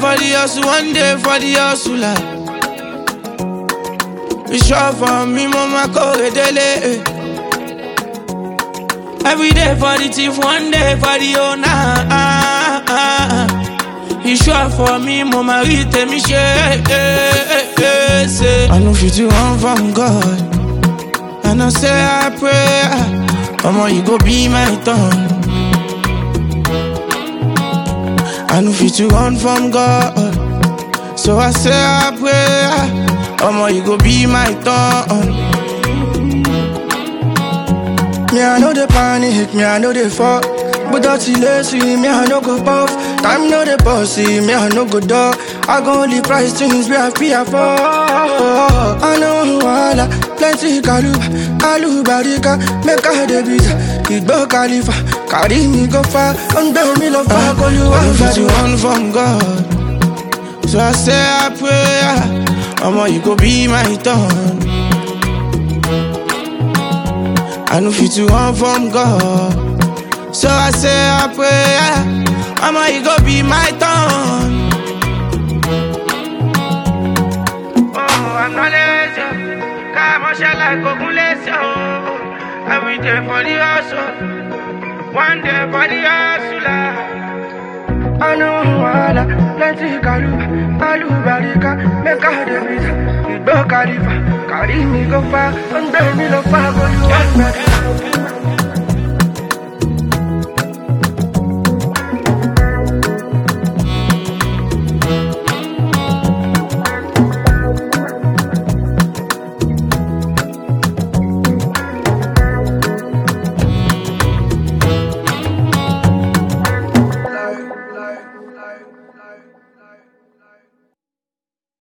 for the hustle, one day for the hustler. It's sure for me, mama, go dele. Every day for the thief, one day for the owner. He sure for me, mama, read me share. I know fit you run from God. And I say I pray, Mama, you go be my tongue. I know fit you run from God. So I say I pray, Mama, you go be my tongue. Me, I know the panic, me, I know the fall. But that's lazy, me, I no go puff. Time no the bossy, me, I no go dog. I go only price things we have pay for. I know wala, plenty kaluba, alubarika, make a debit. Igbo Khalifa, carry me go far, and bear me love, I call you I know one fit you for run from God. So I say I pray, Mama, you go be my tongue. I know fit you run from God. So I say I pray, Mama, you go be my tongue. Oh, I'm not lazy. Come on, shall I go lazy? Every day for the hustle, one day for the hustler. I know wala, plenty kaluba, alubarika, make a debit. Igbo Khalifa, carry me go far, and bear me love, I call you one for